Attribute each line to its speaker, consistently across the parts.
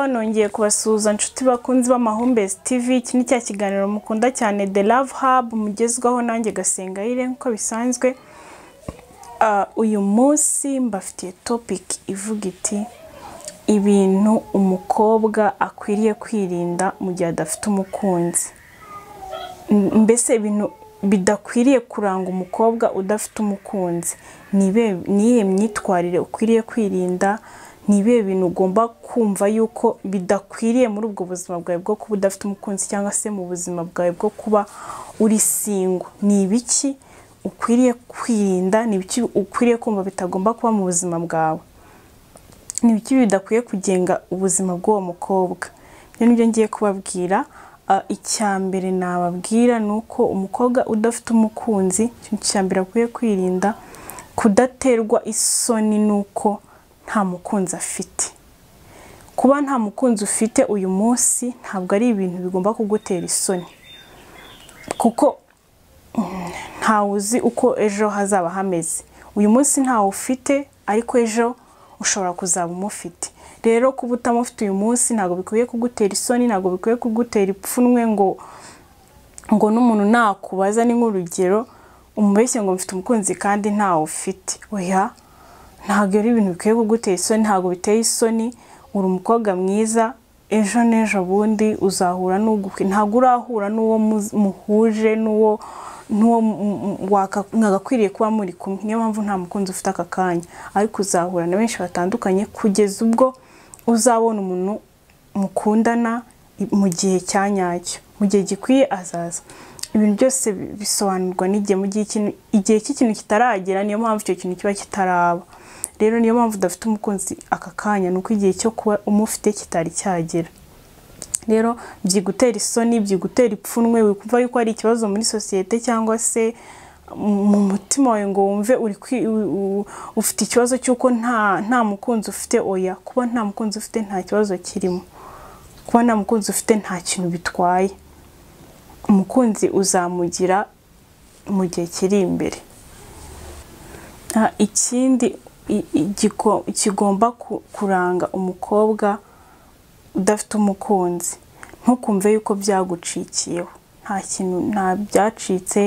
Speaker 1: nongeye kubasuhuza nshuti bakunzi b'amahumbezi tv iki ni cya kiganiro mukunda cyane the love hub mugezwaho nanjye gasengayire nk'uko bisanzwe Ah, uyu munsi mbafitiye topic ivuga iti ibintu umukobwa akwiriye kwirinda mu gihe adafite umukunzi M- mbese ibintu bidakwiriye kuranga umukobwa udafite umukunzi ni ibe- ni iyihe myitwarire ukwiriye kwirinda ni ibihe bintu ugomba kumva yuko bidakwiriye muri ubwo buzima bwawe bwo kuba udafite umukunzi cyangwa se mu buzima bwawe bwo kuba uri singwa ni ibiki ukwiriye kwirinda ni ibiki ukwiriye kumva bitagomba kuba mu buzima bwawe ni ibiki bidakwiye kugenga ubuzima bw'uwo mukobwa ibyo ni byo ngiye kubabwira Ah, icya mbere nababwira ni uko umukobwa udafite umukunzi ikintu cya mbere akwiye kwirinda kudaterwa isoni n'uko nta mukunzi afite kuba nta mukunzi ufite uyu munsi ntabwo ari ibintu bigomba kugutera isoni kuko mm, ntawe uzi uko ejo hazaba hameze uyu munsi ntawe ufite ariko ejo ushobora kuzaba umufite rero kuba utamufite uyu munsi ntabwo bikwiye kugutera isoni ntabwo bikwiye kugutera ipfunwe ngo ngo n'umuntu nakubaza ni nk'urugero umubeshye ngo mfite umukunzi kandi ntawe ufite oya ntabwo ari ibintu bikwiye kugutera isoni ntabwo biteye isoni uri umukobwa mwiza ejo n'ejo bundi uzahura n'ugukwi ntabwo urahura n'uwo muz- muhuje n'uwo n'uwo m- m- waka- mwagakwiriye kuba muri kumwe niyo mpamvu nta mukunzi ufite aka kanya ariko uzahura na benshi batandukanye kugeza ubwo uzabona umuntu mukundana i- mu gihe cya nyacyo mu gihe gikwiye azaza ibintu byose bi- bisobanurwa n'igihe mu gihe ikintu- igihe cy'ikintu kitaragera niyo mpamvu icyo kintu kiba kitaraba rero niyo mpamvu udafite umukunzi aka kanya ni uko igihe cyo kuba umufite kitari cyagera rero byigutera isoni byigutera ipfunwe wikumva yuko hari ikibazo muri sosiyete cyangwa se mu mutima wawe ngo wumve uri kwi- u- u- ufite ikibazo cy'uko nta nta mukunzi ufite oya kuba nta mukunzi ufite nta kibazo kirimo kuba nta mukunzi ufite nta kintu bitwaye umukunzi uzamugira mu gihe kiri imbere Ah, ikindi i- i- giko- kigomba ku- kuranga umukobwa udafite umukunzi ntukumve yuko byagucikiyeho nta kintu nta byacitse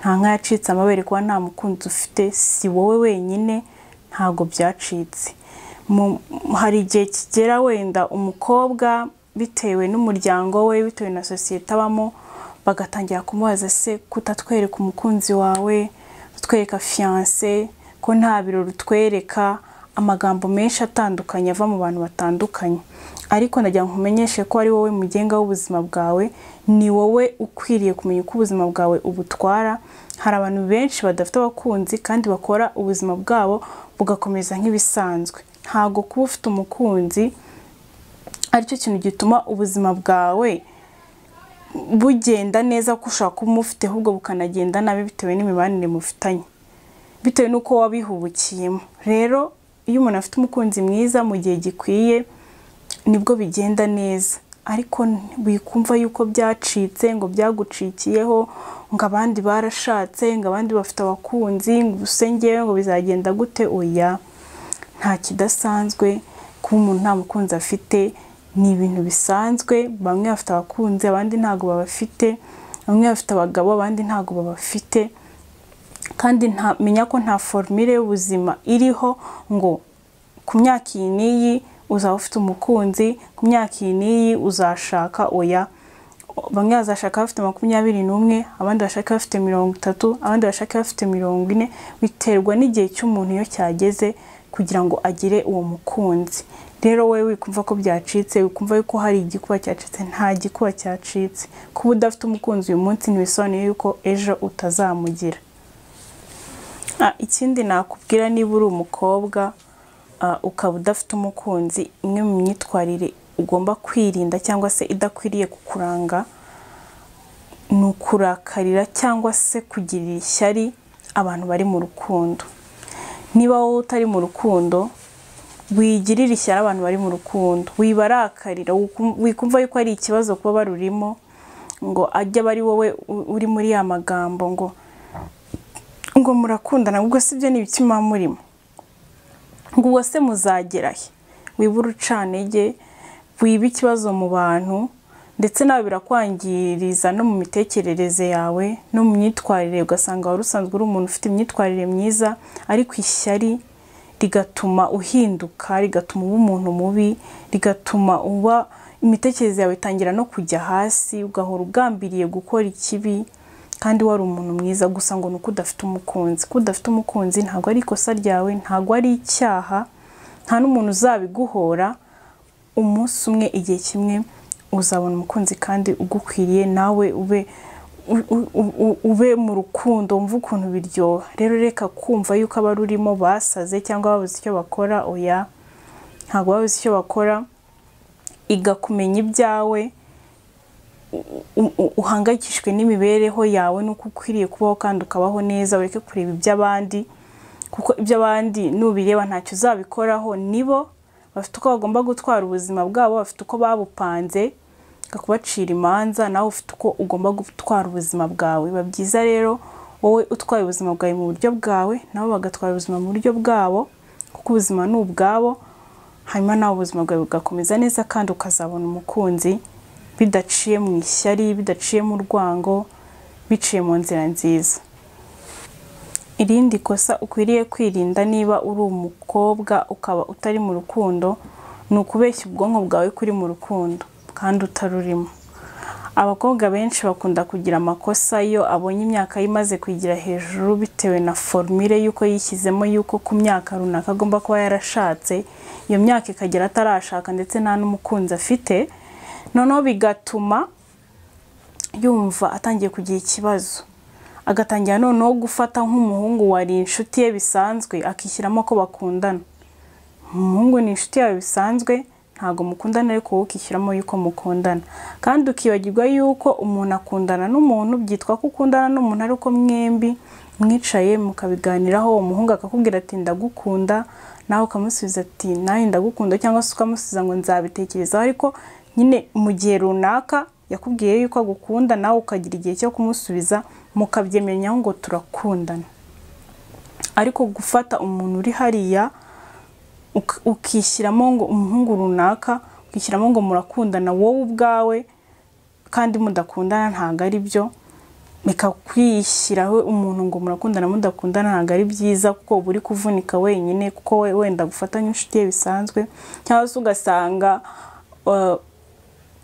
Speaker 1: nta nka yacitse amabere kuba nta mukunzi ufite si wowe wenyine ntabwo byacitse Mu- hari igihe kigera wenda umukobwa bitewe n'umuryango we bitewe na sosiyete abamo bagatangira kumubaza se kutatwereka umukunzi wawe utwereka fiyanse ko nta birori utwereka amagambo menshi atandukanye ava mu bantu batandukanye ariko ndagira ngo nkumenyeshe ko ari wowe mugenga w'ubuzima bwawe ni wowe ukwiriye kumenya uko ubuzima bwawe ubutwara hari abantu benshi badafite abakunzi kandi bakora ubuzima bwabo bugakomeza nk'ibisanzwe ntabwo kuba ufite umukunzi aricyo kintu gituma ubuzima bwawe bugenda neza ko ushaka kumufite ahubwo bukanagenda nabi bitewe n'imibanire mufitanye bitewe n'uko wabihubukiyemo rero iyo umuntu afite umukunzi mwiza mu gihe gikwiye nibwo bigenda neza ariko wikumva yuko byacitse ngo byagucikiyeho ngo abandi barashatse ngo abandi bafite abakunzi ngo ubuse ngewe ngo bizagenda gute oya nta kidasanzwe kuba umuntu nta mukunzi afite ni ibintu bisanzwe bamwe bafite abakunzi abandi ntabwo babafite bamwe bafite abagabo abandi ntabwo babafite kandi nta- menya ko nta formire y'ubuzima iriho ngo ku myaka iyi n'iyi uzaba ufite umukunzi ku myaka iyi n'iyi uzashaka oya bamwe bazashaka bafite makumyabiri n'umwe abandi bashaka bafite mirongo itatu abandi bashaka bafite mirongo ine biterwa n'igihe cy'umuntu iyo cyageze kugira ngo agire uwo mukunzi rero wowe wikumva ko byacitse wikumva yuko hari igikuba cyacitse nta gikuba cyacitse kuba udafite umukunzi uyu munsi ntibisobanuye yuko ejo utazamugira Ah, ikindi nakubwira niba uri umukobwa ah, ukaba udafite umukunzi imwe mu myitwarire ugomba kwirinda cyangwa se idakwiriye kukuranga ni ukurakarira cyangwa se kugirira ishyari abantu bari mu rukundo niba wowe utari mu rukundo wigirira ishyari abantu bari mu rukundo wibarakarira wikum- wikumva yuko ari ikibazo kuba barurimo ngo ajye aba ari wowe u- uri muri ya magambo ngo ngo murakundana ubwo se ibyo ni ibiki muba murimo ngo ubwo se muzagera he wibura ucanege wiba ikibazo mu bantu ndetse nawe birakwangiriza no mu mitekerereze yawe no mu myitwarire ugasanga wari usanzwe uri umuntu ufite imyitwarire myiza ariko ishyari rigatuma uhinduka rigatuma uba umuntu mubi rigatuma uba imitekerereze yawe itangira no kujya hasi ugahora ugambiriye gukora ikibi kandi wari umuntu mwiza gusa ngo ni uko udafite umukunzi ko udafite umukunzi ntabwo ari ikosa ryawe ntabwo ari icyaha nta n'umuntu uzabiguhora umunsi umwe igihe kimwe uzabona umukunzi kandi ugukwiriye nawe ube ube mu rukundo wumve ukuntu biryoha rero reka kumva yuko abarurimo basaze cyangwa babuze icyo bakora oya ntabwo babuze icyo bakora igakumenya ibyawe uhangayikishijwe n'imibereho yawe n'uko ukwiriye kubaho kandi ukabaho neza ureke kureba iby'abandi kuko iby'abandi nubireba ntacyo uzabikoraho nibo bafite uko bagomba gutwara ubuzima bwabo bafite uko babupanze bakakubacira imanza nawe ufite uko ugomba gutwara ubuzima bwawe biba byiza rero wowe utwaye ubuzima bwawe mu buryo bwawe nabo bagatwara ubuzima mu buryo bwabo kuko ubuzima ni ubwabo hanyuma nawe ubuzima bwawe bugakomeza neza kandi ukazabona umukunzi bidaciye mu ishyari bidaciye mu rwango biciye mu nzira nziza irindi kosa ukwiriye kwirinda niba uri umukobwa ukaba utari mu rukundo ni ukubeshya ubwonko bwawe kuri mu rukundo kandi utarurimo abakobwa benshi bakunda kugira amakosa iyo abonye imyaka yimaze kwigira hejuru bitewe na formire y'uko yishyizemo y'uko ku myaka runaka agomba kuba yarashatse iyo myaka ikagera atarashaka ndetse nta n'umukunzi afite noneho bigatuma yumva atangiye kugira ikibazo agatangira noneho gufata nk'umuhungu wari inshuti ye bisanzwe akishyiramo ko bakundana umuhungu ni inshuti yawe bisanzwe ntabwo mukundana ariko wowe ukishyiramo yuko mukundana kandi ukibagirwa yuko umuntu akundana n'umuntu byitwa ko ukundana n'umuntu ari uko mwembi mwicaye mukabiganiraho uwo muhungu akakubwira ati ndagukunda nawe ukamusubiza ati nawe ndagukunda cyangwa se ukamusubiza ngo nzabitekerezaho ariko nyine mu gihe runaka yakubwiye yuko agukunda nawe ukagira igihe cyo kumusubiza mukabyemenyaho ngo turakundana ariko gufata umuntu uri hariya ukishyiramo ngo umuhungu runaka ukishyiramo ngo murakundana wowe ubwawe kandi mudakundana ntabwo ari byo bikakwishyiraho umuntu ngo murakundana mudakundana ntabwo ari byiza kuko uba uri kuvunika wenyine kuko wenda gufata nk'inshuti ye bisanzwe cyangwa se ugasanga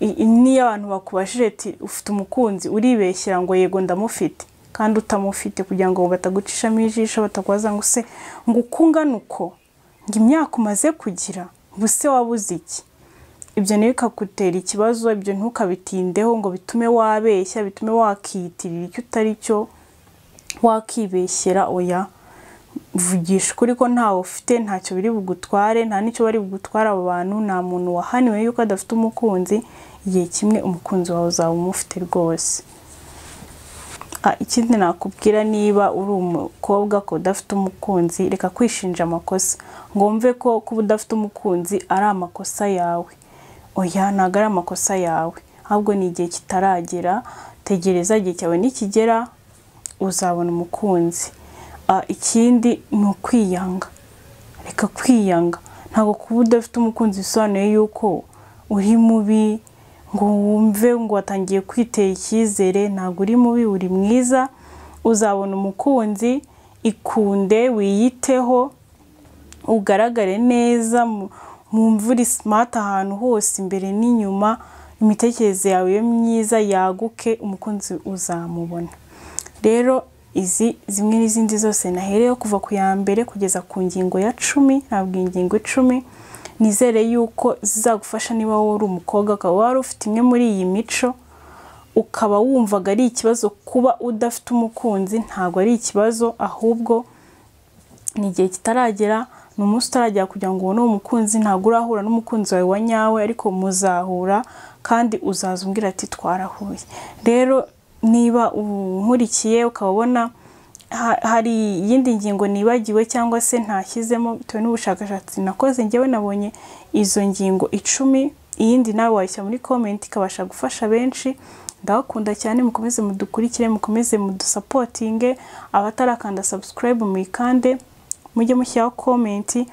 Speaker 1: niyo abantu bakubajije ati ufite umukunzi uribeshyira ngo yego ndamufite kandi utamufite kugira ngo batagucishamo ijisho batakubaza ngo se ngo ukungane uko ngo imyaka umaze kugira buse wabuze iki ibyo ntibikagutera ikibazo ibyo ntukabitindeho ngo bitume wabeshya bitume wakiyitirira icyo utari cyo wakibeshyera oya vugisha ukuri ko ntawe ufite ntacyo biri bugutware nta n'icyo bari bugutware abo bantu nta muntu wahaniwe yuko adafite umukunzi igihe kimwe umukunzi wawe uzaba umufite rwose ikindi nakubwira niba uri umukobwa ko udafite umukunzi reka kwishinja amakosa ngo wumve ko kuba udafite umukunzi ari amakosa yawe oya ntabwo ari amakosa yawe ahubwo ni igihe kitaragera tegereza igihe cyawe nikigera uzabona umukunzi ikindi ni ukwiyanga reka kwiyanga ntabwo kuba udafite umukunzi bisobanuye yuko uri mubi ngo wumve ngo watangiye kwitera icyizere ntabwo uri mubi uri mwiza uzabona umukunzi ikunde wiyiteho ugaragare neza mu mvura simati ahantu hose imbere n'inyuma imitekerereze yawe yo myiza yaguke umukunzi uzamubona rero izi zimwe n'izindi zose nahereyeho kuva ku ya mbere kugeza ku ngingo ya cumi ntabwo ingingo icumi nizere yuko zizagufasha niba wowe uri umukobwa ukaba wari ufite imwe muri iyi mico ukaba wumvaga ari ikibazo kuba udafite umukunzi ntabwo ari ikibazo ahubwo ni igihe kitaragera ni umunsi utaragera kugira ngo ubone uwo mukunzi ntabwo urahura n'umukunzi wawe wa nyawe ariko muzahura kandi uzaza umbwira ati twarahuye rero niba unkurikiye ukaba ubona hari iyindi ngingo nibagiwe cyangwa se ntashyizemo bitewe n'ubushakashatsi nakoze ngewe nabonye izo ngingo icumi iyindi nawe wayishyira muri komenti ikabasha gufasha benshi ndabakunda cyane mukomeze mudukurikire mukomeze mudusapotinge abatarakanda sabusikarayibu muyikande mujye mushyiraho komenti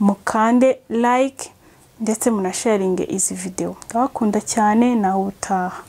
Speaker 1: mukande layike ndetse munasharinge izi videwo ndabakunda cyane nawe utaha